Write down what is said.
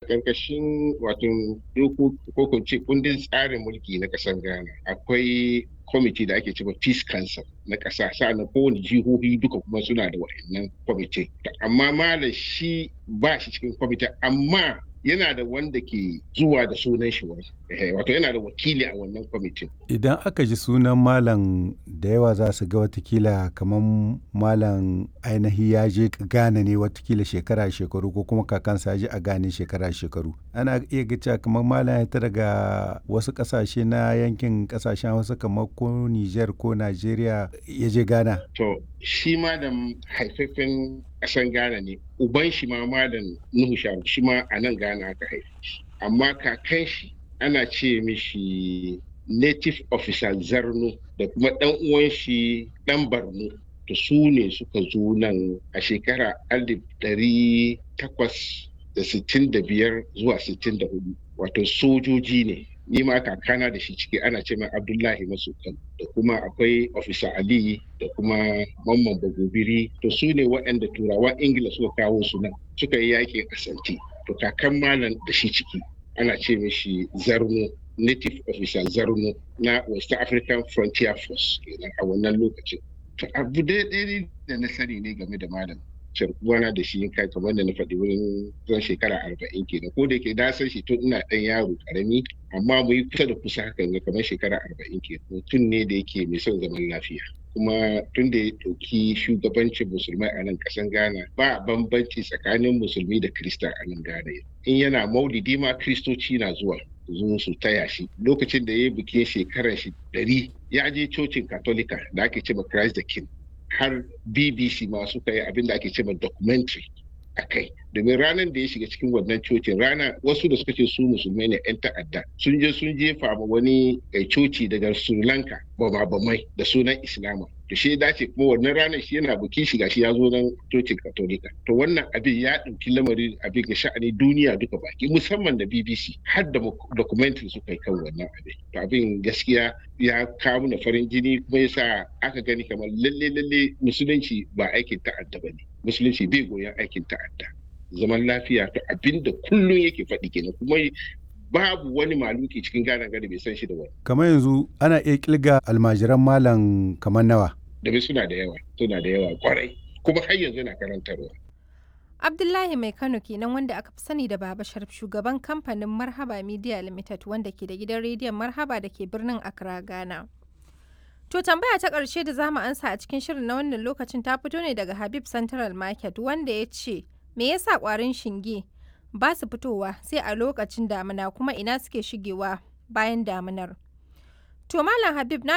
ƙarƙashin wato dokoki ko kunce kundin tsarin mulki na ƙasar Ghana akwai kwamiti da ake cewa Peace Council na ƙasa sa'annan kowane jihohi duka kuma suna da wa'annan kwamiti. Amma malam shi ba shi cikin kwamiti amma yana da wanda ke zuwa da sunan shi wani wato yana da wakili a wannan kwamitin. Idan aka ji sunan malam da yawa za su ga watakila kamar malam ainihi ya je Ghana ne watakila shekara shekaru ko kuma kakansa ya je a Ghana shekara shekaru. Ana iya ga kamar malam ya ta daga wasu kasashe na yankin kasashen wasu kamar ko Niger ko Najeriya ya je Ghana. To shi ma da haifafen ƙasan Ghana ne uban shi ma malam Nuhu Sharu shi ma a nan Ghana aka haife shi amma kakan shi ana ce mishi native officer Zarno da kuma ɗan uwan shi ɗan Barno to su ne suka zo nan a shekara alif ɗari takwas da sittin da biyar zuwa sittin da hudu wato sojoji ne ni ma kakana da shi ciki ana ce mai abdullahi masukan da kuma akwai ofisa ali da kuma mamman bagobiri to su ne waɗanda turawan ingila suka kawo su nan suka yi yakin asanti to kakan malam da shi ciki ana ce mishi zarno native officer zarno na west african frontier force kenan a wannan lokacin to abu daidai da na sani ne game da malam uwana da shi kai kamar da na faɗi wurin zan shekara arba'in kenan ko da yake na san shi tun ina ɗan yaro karami amma mu yi kusa da kusa hakan ga kamar shekara arba'in kenan mutum ne da yake mai son zaman lafiya kuma tun da ya ɗauki shugabancin musulmai a nan ƙasan ghana ba bambanci tsakanin musulmi da krista a nan ghana in yana maulidi ma kristoci na zuwa zo su taya shi lokacin da ya yi bikin shekarar shi ɗari ya je cocin katolika da ake cewa christ the king har bbc ma suka yi abin da ake cewa documentary a kai domin ranar da ya shiga cikin wannan cocin rana wasu da suka ce su musulmai ne 'yan ta'adda sun je sun jefa ma wani coci daga sri lanka bamai da sunan islama to shi dace kuma wannan ranar shi yana bukin shiga shi ya zo nan cocin katolika to wannan abin ya ɗauki lamari abin ga sha'ani duniya duka baki musamman da bbc har da documentary suka yi kan wannan abin to abin gaskiya ya kawo na farin jini kuma yasa aka gani kamar lalle lalle musulunci ba aikin ta'adda ba ne musulunci bai goyon aikin ta'adda zaman lafiya to abinda kullum yake faɗi kenan kuma babu wani maluki cikin gane gari bai san shi da wani. Kamar yanzu ana iya kilga almajiran malam kamar nawa. Domin suna da yawa, suna da yawa kwarai, kuma har yanzu na karantarwa. Abdullahi Mai Kano kenan wanda aka fi sani da Baba Sharif shugaban kamfanin Marhaba Media Limited wanda ke da gidan rediyon Marhaba da ke birnin Accra, Ghana. To tambaya ta ƙarshe da zamu ansa a cikin shirin na wannan lokacin ta fito ne daga Habib Central Market wanda ya ce me yasa ƙwarin shinge ba su fitowa sai a lokacin damina kuma ina suke shigewa bayan daminar. To Malam Habib na